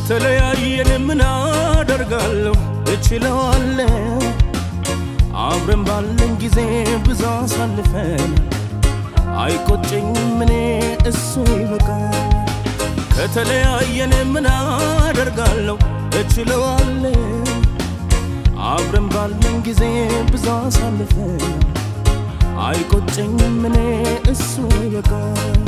ከተለያየን ምን አደርጋለሁ እችለዋለሁ አብረን ባለን ጊዜ ብዙ አሳልፈን አይቆጨኝም እኔ እሱ ይበቃል ከተለያየን ምን አደርጋለሁ እችለዋለሁ አብረን ባለን ጊዜ ብዙ አሳልፈን አይቆጨኝም እኔ እሱ ይበቃል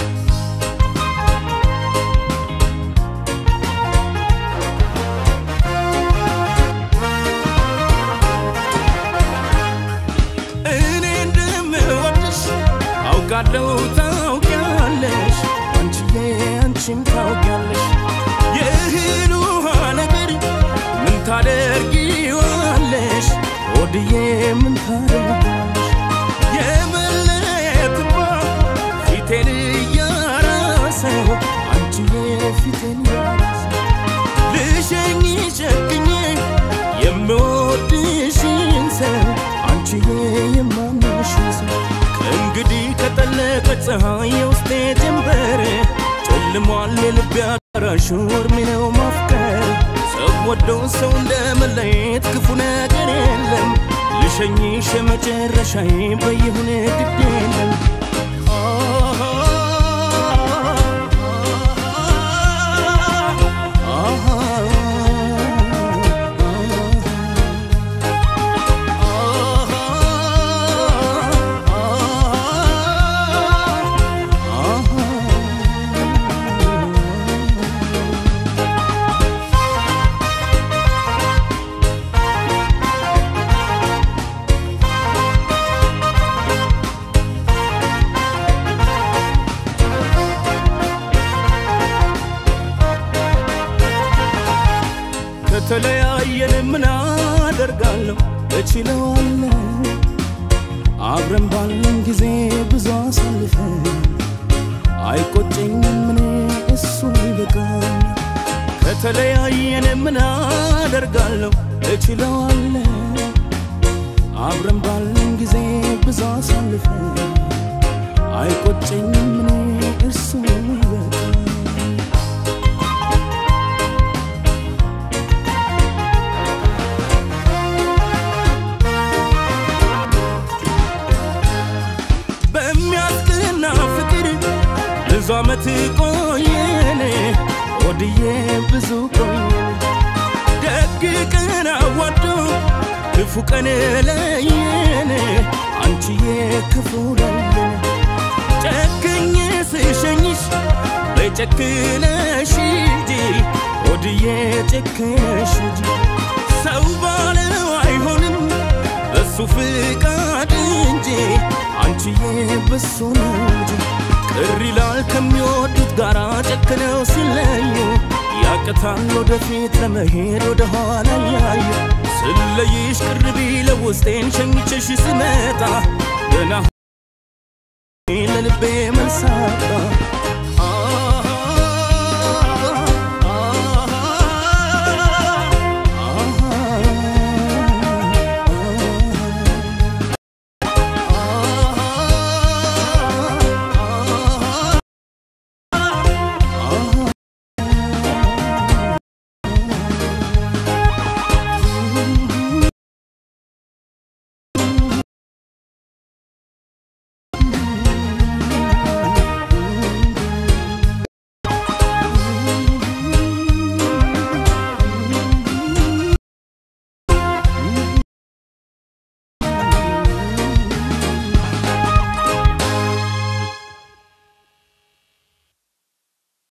እኔ እንደምወድሽ አውቃለሁ ታውቂያለሽ አንቺዬ አንቺም ታውቂያለሽ የእህል ውሃ ነገር ምን ታደርጊዋለሽ ወድዬ ምን ታደርጊዋለሽ የመለየትማ ፊቴን እያራሰው አንቺዬ ፊቴን እያራሰው ልሸኝ ጨክኜ የምወድሽን ሰው አንቺዬ የማምንሽን ሰው ከእንግዲህ ከጠለቀ ፀሐይ የውስጤ ጀንበር ጨልሟል የልቤ አዳራሹ እርሜ ነው ማፍቀር ሰው ወዶ ሰው እንደ መለየት ክፉ ነገር የለም ልሸኝሽ የመጨረሻዬ በይሁን ግድ የለም ከተለያየን ምን አደርጋለሁ እችለዋለሁ አብረን ባለን ጊዜ ብዙ አሳልፈን አይቆጨኝም እኔ እሱ ይበቃል ከተለያየን ምን አደርጋለሁ እችለዋለሁ አብረን ባለን ጊዜ ብዙ አሳልፈን አይቆጨኝም እኔ እሱ ይበቃል በሚያስቀና ፍቅር ብዙ ዓመት ቆየን ወድዬ ብዙ ቆየን ደግ ቀን አዋዶ ክፉ ቀን ለየን አንቺዬ ክፉ ለየን ጨክኜ ስሸኝሽ በጨክነሽ ሂጂ ወድዬ ጨክነሽ ሂጂ ሰው ባለው አይሆንም በሱ ፍቃድ እንጂ አንቺዬ በሱ ነው እንጂ ቅር ይላል ከሚወዱት ጋር ጨክነው ሲለዩ ያቅታል ወደፊት ለመሄድ ወደ ኋላ ያዩ ስለይሽ ቅር ቢለው ውስጤን ሸኝቼሽ ስመጣ ገና ለልቤ መልሳጣ